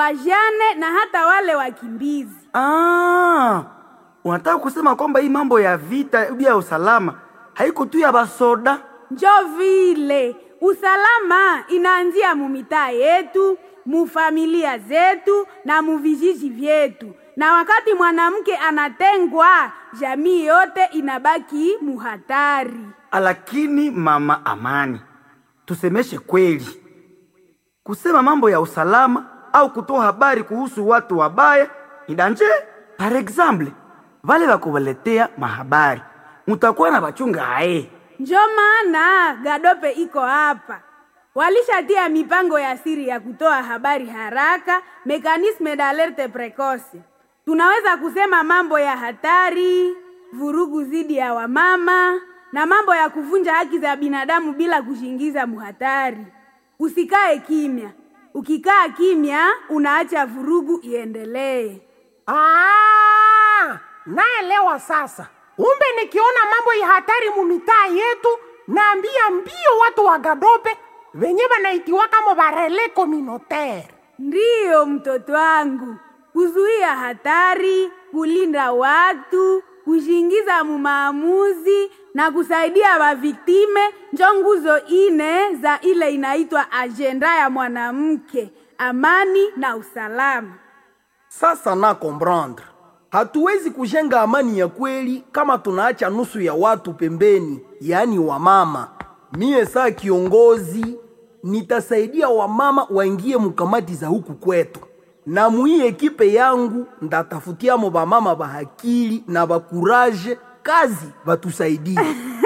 wajane na hata wale wakimbizi. Ah, unataka kusema kwamba hii mambo ya vita ya usalama haiko tu ya basoda? Njo vile usalama inaanzia mumitaa yetu, mufamilia zetu na muvijiji vyetu, na wakati mwanamke anatengwa, jamii yote inabaki muhatari. Lakini mama Amani, tusemeshe kweli, kusema mambo ya usalama au kutoa habari kuhusu watu wabaya ni danje. Par exemple, vale bakubaletea mahabari mutakuwa na bachunga aye. Njo maana Gadope iko hapa, walishatia mipango ya siri ya kutoa habari haraka, mekanisme d'alerte precoce. Tunaweza kusema mambo ya hatari, vurugu dhidi ya wamama na mambo ya kuvunja haki za binadamu bila kushingiza muhatari. Usikae kimya. Ukikaa kimya, unaacha vurugu iendelee. Ah, naelewa sasa. Umbe nikiona mambo ya hatari mumitaa yetu, naambia mbio watu wa Gadope venye banaitiwa kama barele communautaire. Ndiyo mtoto wangu, kuzuia hatari, kulinda watu, kushingiza mumaamuzi na kusaidia waviktime njo nguzo ine za ile inaitwa ajenda ya mwanamke, amani na usalama. Sasa na comprendre, hatuwezi kujenga amani ya kweli kama tunaacha nusu ya watu pembeni, yaani wamama. Mie saa kiongozi nitasaidia wamama waingie mukamati za huku kwetu, na muii ekipe yangu ndatafutiamo bamama bahakili na bakuraje kazi batusaidie.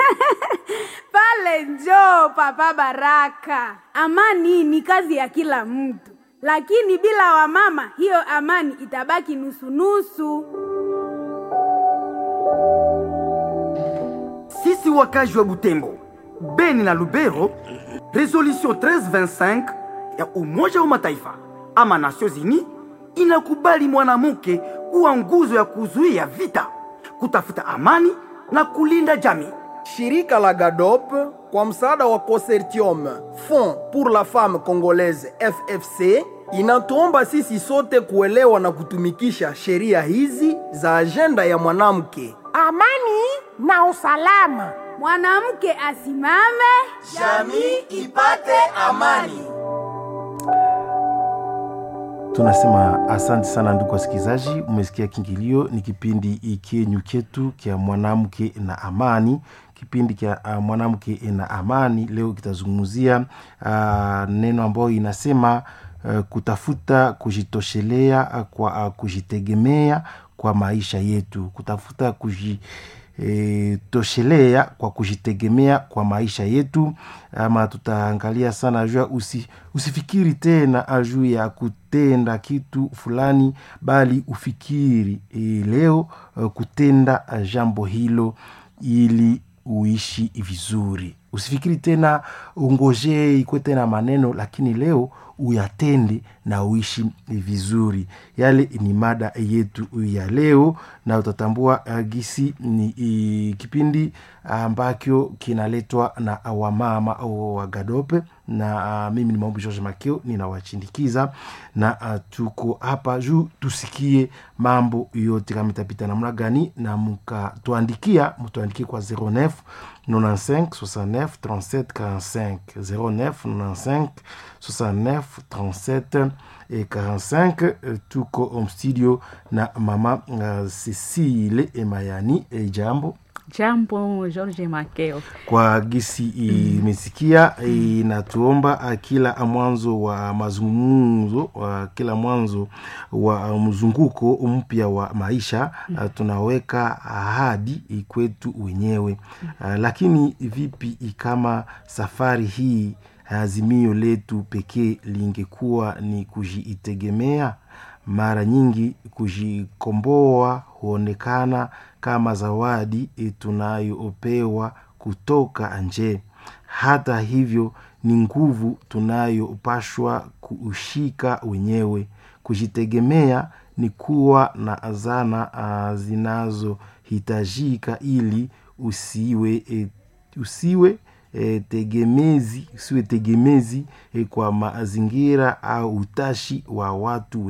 Pale njo Papa Baraka. Amani ni kazi ya kila mtu, lakini bila wamama hiyo amani itabaki nusu-nusu. Sisi wakazi wa Butembo, Beni na Lubero, resolution 1325 ya Umoja wa Mataifa ama Nations Unies inakubali mwanamke kuwa nguzo ya kuzuia vita, kutafuta amani na kulinda jamii. Shirika la GADOP kwa msaada wa Consortium Fond pour la Femme Congolaise FFC inatuomba sisi sote kuelewa na kutumikisha sheria hizi za ajenda ya mwanamke. Amani na usalama. Mwanamke asimame, jamii ipate amani. Tunasema asante sana ndugu wasikilizaji, umesikia kingilio. Ni kipindi kenyu chetu kya mwanamke na amani, kipindi kya uh, mwanamke na amani. Leo kitazungumzia uh, neno ambayo inasema uh, kutafuta kujitoshelea uh, kwa uh, kujitegemea kwa maisha yetu, kutafuta kuji E, toshelea kwa kujitegemea kwa maisha yetu, ama tutaangalia sana juu ya usi, usifikiri tena juu ya kutenda kitu fulani, bali ufikiri e, leo uh, kutenda uh, jambo hilo ili uishi vizuri. Usifikiri tena ungojee ikwe tena maneno, lakini leo uyatende na uishi vizuri. Yale ni mada yetu ya leo, na utatambua uh, gisi ni uh, kipindi ambacho kinaletwa na wamama wa Gadope na uh, mimi ni Maombi George Makeo ninawachindikiza na uh, tuko hapa juu tusikie mambo yote kama itapita namna gani, na mukatuandikia mtuandikie kwa 09 95 69 37 45 09 95 69 37 et 45 tuko studio na mama uh, Cecile Emayani e jambo Jambo George Makeo. Kwa gisi imesikia mm. inatuomba kila mwanzo wa mazungumzo wa kila mwanzo wa mzunguko mpya wa maisha mm. tunaweka ahadi kwetu wenyewe mm. lakini vipi kama safari hii azimio letu pekee lingekuwa ni kujiitegemea? Mara nyingi kujikomboa huonekana kama zawadi tunayopewa kutoka nje. Hata hivyo, ni nguvu tunayopashwa kuushika wenyewe. Kujitegemea ni kuwa na zana uh, zinazohitajika ili usiwe, e, usiwe E, tegemezi usiwe tegemezi e, kwa mazingira au utashi wa watu